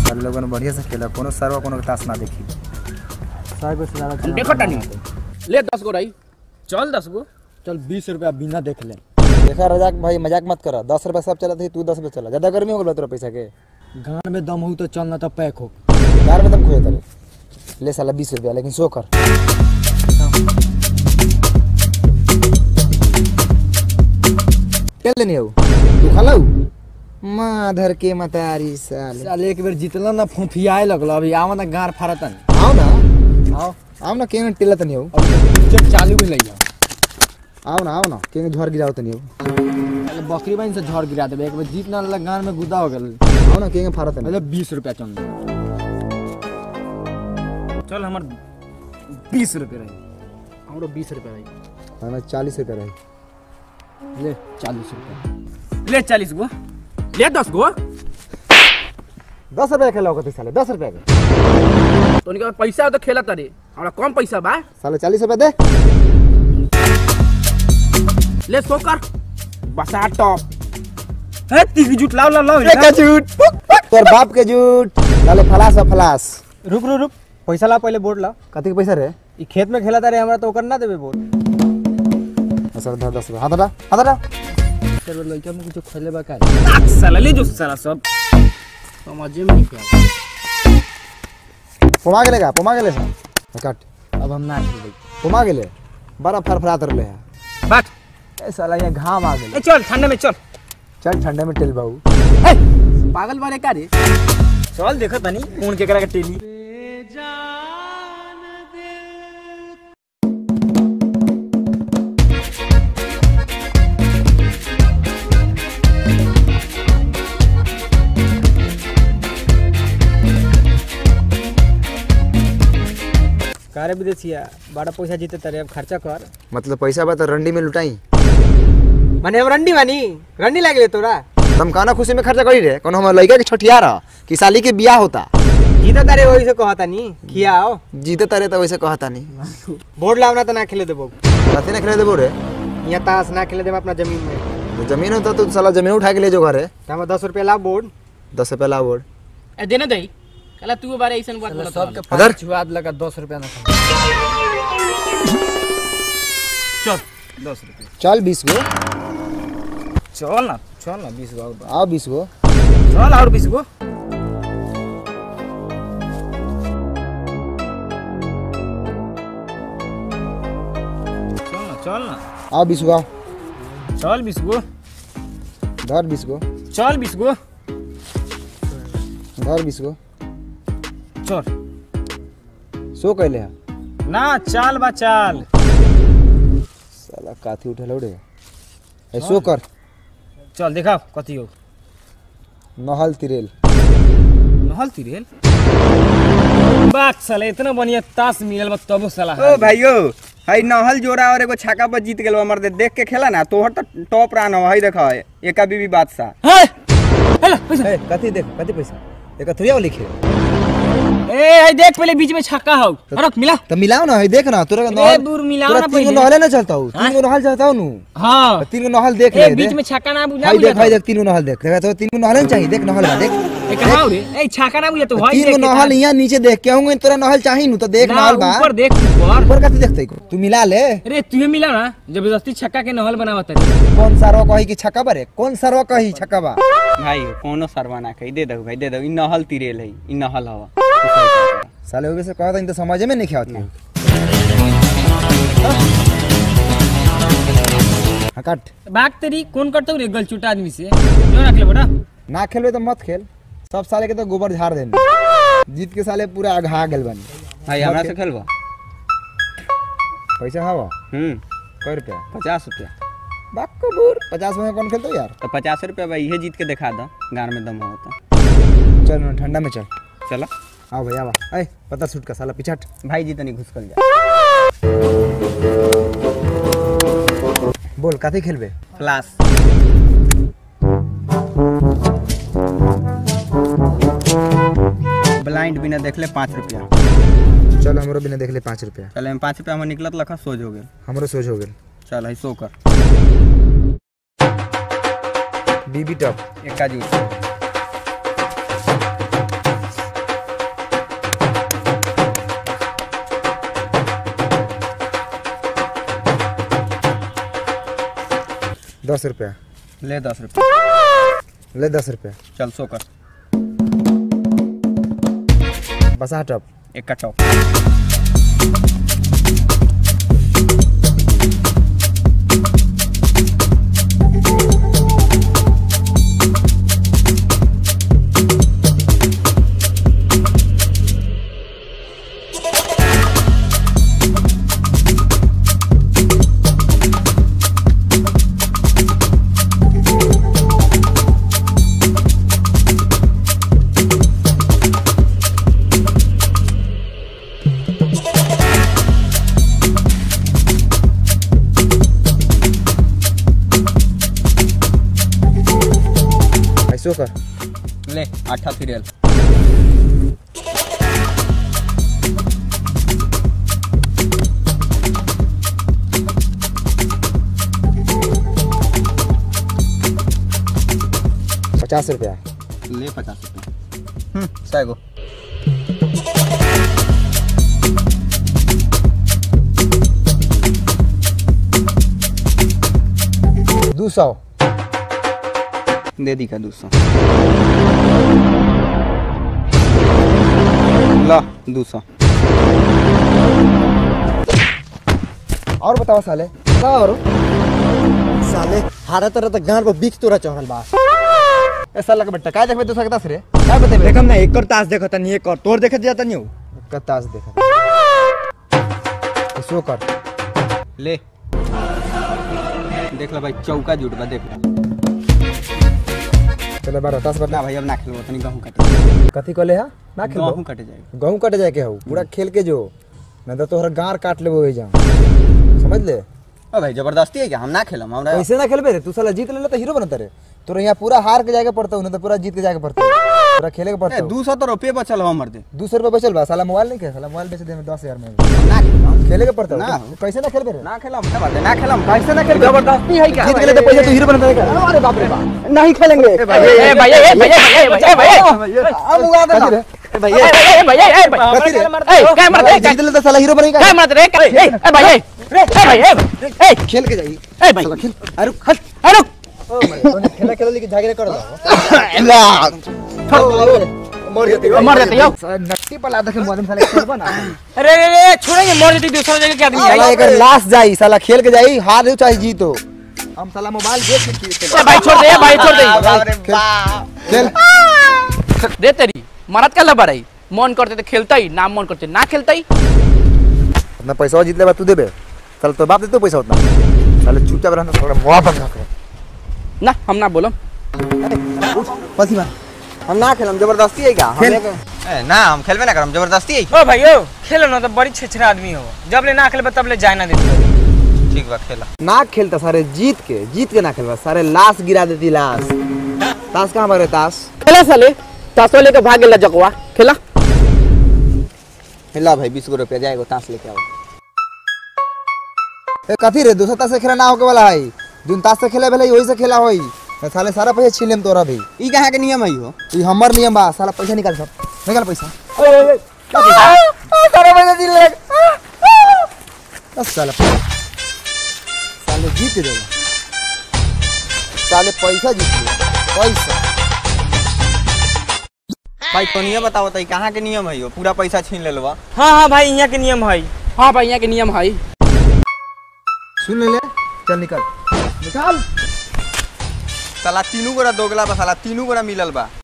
सारे लोगन बढ़िया से खेला कोनो सरवा कोनो के ताश ना देखी सागो से ज्यादा खेलना देखो टानी पड़ता ले दस गो रही चल दस गो है। चल बीस रुपया बिना देख ले देखा रजाक भाई मजाक मत करा दस रुपया सब चला तू दस रुपया चला ज्यादा गर्मी हो गया तोरा पैसा के गान में दम हो तो चल ना तो पैक हो यार में दम खोए तेरे ले साला बीस रुपया लेकिन सो कर चल लेनी हो तू खाला माधर के मतारी साले साल एक बेर जीतला ना फुफियाए लगलो अभी आवा ना गार फाड़ता आओ ना आओ आओ ना केन टिला तनी हो अब क्रिकेट चालू भी लइया आओ ना आओ ना केन झड़ गिराओ तनी हो पहले बकरी बहन से झड़ गिरा देबे एक बेर जीत ना लग गान में गुदा हो गेल आओ ना केन फाड़ा तनी मतलब बीस रुपया चल चल हमार बीस रुपये रही हमरो बीस रुपये रही हमें चालीस रुपया रही ले चालीस रुपया ले चालीस गो ले दस गो दस रुपया खेला होगा साले दस रुपया के तो उनके पैसा हो तो खेला तारे हमरा कम पैसा बा साले चालीस रुपया दे ले सो कर बसा टॉप है तीस जुट लाओ लाओ लाओ का झूठ तोर बाप के झूठ साले फलास है फलास रुक रुक रुक पैसा ला पहले बोर्ड ला कथी के पैसा रे ई खेत में खेला तारे हमरा तो ओकर ना देबे बोर्ड सर धर दस रुपया हाथ हटा हाथ हटा सर लइका में कुछ खेले बा का ताक साला ले जो साला सब समझे में नहीं क्या पुमा गेले का पुमा गेले सर कट अब हम ना खेलबे पुमा गेले बड़ा फरफरात रहले है बात ए साला यहाँ घाम आ गेल ए चल ठंडे में चल चल ठंडे में टेल बाबू ए, पागल बारे का रे चल देखो तनी कौन के करा के टेली कारे विदेशिया बड़ा पैसा जीते तारे अब खर्चा कर मतलब पैसा बा तो रंडी में लुटाई माने अब रंडी बानी रंडी लागे तोरा तुम काना खुशी में खर्चा करी रे कोनो हमर लड़का के छठिया रहा कि साली के बियाह होता जीता तारे वही से कहता नी खियाओ जीते तारे तो वैसे कहता नहीं बोर्ड लावना तो ना खेले देबो कथी ना खेले देबो रे यहाँ ताश ना खेले देबो अपना जमीन में तो जमीन होता तो साला जमीन उठा के ले जो घरे तो हम दस रुपया ला बोर्ड दस रुपया ला बोर्ड ए देना दई कला तू बारे ऐसन बात बोलत सबके अदर? पाँच छुआ लगा दस रुपया ना चल दस रुपये चल बीस गो चल ना चल ना बीस गो और बा। आओ बीस गो चल और बीस गो चल ना चल ना आओ बीस गो आओ चल बीस गो धर बीस गो चल बीस गो धर बीस गो चल सो कैले है ना चाल बा चाल साला काथी उठेला रे ए सो कर चल देखा कथी हो नहल तिरेल नहल तिरेल बाक साला इतना बढ़िया ताश मिलल बा तबो साला ओ भाइयो हई नहल जोड़ा और एगो छक्का पर जीत गेल हमर दे देख के खेला ना तोहर तो टॉप रन हो हई देखा एका बीबी बादशाह हाय हेला पैसा ए कथी देख कथी पैसा एक थोड़ी लिखे ए हाय देख पहले बीच में छक्का हो रख मिला तो मिलाओ ना हई देख ना तोरा ए नहल दूर मिलाओ तोरा ना तीन गो पहले नहले ना चलता हूँ तीन गो नहल चलता हूँ नु हां तीन गो नहल देख ए ले बीच दे। में छक्का ना बुझा हाई देख हाई देख तीन गो नहल देख देखा तो तीन गो नहल चाहिए देख नहल बा देख ए कहां रे ए छक्का ना बुझा तो भाई तीन गो नहल यहाँ नीचे देख के आऊंगे तोरा नहल चाहिए नु तो देख नहल बा ऊपर देख ऊपर ऊपर कथी देखते को तू मिला ले अरे तू मिला ना जबरदस्ती छक्का के नहल बनावत है कौन सरवा कही कि छक्का बारे कौन सरवा कही छक्का बा भाई कोनो सरवा ना कही दे दो भाई दे दो इ नहल तिरेल हई इ नहल हवा साले होगे से कहता इन तो समझ में नहीं आवत हाँ काट बाग तेरी कौन करतो रे गलचुटा आदमी से क्यों रख ले बेटा ना खेलबे तो मत खेल सब साले के तो गोबर झाड़ देने जीत के साले पूरा अघा गेल बनी भाई हमरा से खेलबा पैसा हवा हम्म कै रुपया पचास रुपया बाक कबूर पचास में कौन खेलतो यार तो पचास रुपया भाई इहे जीत के दिखा दो गान में दम हो तो चल ना ठंडा में चल चलो आओ भैया आवा ऐ पता सूट का साला पिछट भाई जी तनी घुस कर जा बोल काथे खेलबे क्लास ब्लाइंड बिना देखले पाँच रुपया चल हमरो बिना देख ले पाँच रुपया चल हम पाँच रुपया हमर निकलत लखा सोच हो गेल हमरो सोच हो गेल चल है सो कर बीबी टॉप एक्का जूस दस रुपया ले दस रुपये ले दस रुपया चल सो कर बसा टप एक का टॉप ऐसो कर ले आठा सीरियल पचास रुपया ले पचास रुपये हम्म सै गो दो सौ दे दी का दो सौ ला दो सौ और बताओ साले का और साले हारे तरह तक गांड पर बिख तोरा चढ़ल बा ए साला के बेटा काय देखबे तू सकता रे काय बतेबे देखम ना एक और तास देखत नहीं एक और तोर देखत जाता नहीं कतास देखा ऐसो कर ले देख लो भाई चौका जुट बा देख लो चले बार दस ना बता भाई अब ना खेलो तनी गहूं काटे कथी कहले हा ना खेल गहूं काटे जाएगा गहूं कटे जाए के हो पूरा खेल के जो नहीं तो तोहरा गार काट लेबो हो जा समझ ले ओ भाई जबरदस्ती है क्या हम ना खेलम हमरा कैसे ना खेलबे रे तू साला जीत ले तो हीरो बनता रे तोरा यहाँ पूरा हार के जाके पड़ता हूँ तो पूरा जीत के जाके पड़ता हूँ पूरा खेले के पड़ता ए, हूँ दू सौ तो रुपये बचल हो हमर दे दो सौ रुपये बचल बा साला मोबाइल नहीं खेल साला मोबाइल बेच दे में दस हजार में ना खेलम खेले के पड़ता ना। हूँ कैसे ना खेलबे रे ना खेलम क्या बात है ना खेलम कैसे ना खेल जबरदस्ती है क्या जीत के लिए तो पैसे तू हीरो बनता है अरे बाप रे बाप नहीं खेलेंगे ए भैया ए भैया ए भैया ए भैया अब उड़ा दे भैया ए भैया ए भैया कथी रे? ए काय मारत रे जीत ले तो साला हीरो बनेगा काय मारत रे काय ए ए भैया ए भैया ए खेल के जाई ए भैया खेल अरे हट अरे खेला खेला लेके झागरे कर दो मर जाते हो नट्टी पला देखे मोदन साले खेलबा ना अरे अरे अरे छोड़ेंगे मर जाती दूसरा जगह के आदमी साला आई एक लास्ट जाई साला खेल के जाई हार हो चाहे जीतो हम साला मोबाइल देख के खेल ए भाई छोड़ दे ए भाई छोड़ दे खेल दे तेरी मरद का लबा रही मन करते तो खेलता ही ना मन करते ना खेलता ही अपना पैसा जीत ले बा तू देबे साला तो बाप देतो पैसा उतना साले चुपचाप रहना थोड़ा मुआ बंद कर ना हम ना बोलम पसी मार हम ना खेलम जबरदस्ती है क्या हम खेल। एक- ए, ना हम खेलबे ना करम जबरदस्ती है ओ भाई ओ खेलो ना तो बड़ी छेछरा आदमी हो जब ले ना खेलबे तब ले जाए ना देते ठीक बा खेला ना खेलता सारे जीत के जीत के ना खेलबा सारे लाश गिरा देती लाश ताश कहाँ भाग रहे ताश खेला साले तासो लेके भाग गेला जकवा खेला ला भाई बीस गो रुपया जाएगा ताश लेके आओ ए कथी रे दूसरा ताश से खेला ना होके वाला है जोन ताश से खेले भले वही से खेला होई मैं साले सारा पैसा छीन लेम तोरा भी ई कहाँ के नियम है हो ई हमर नियम बा साला पैसा निकाल सब निकाल पैसा सारा पैसा दिल ले बस साला साले जीत के देगा साले पैसा जीत लिया पैसा भाई तो नियम बताओ तो ई कहाँ के नियम है हो पूरा पैसा छीन ले लो हाँ हाँ भाई यहाँ के नियम है हाँ भाई यहाँ के नियम है सुन ले ले चल निकल निकाल साला तीनों गोरा दोगला बा साला तीनों गोरा मिलल बा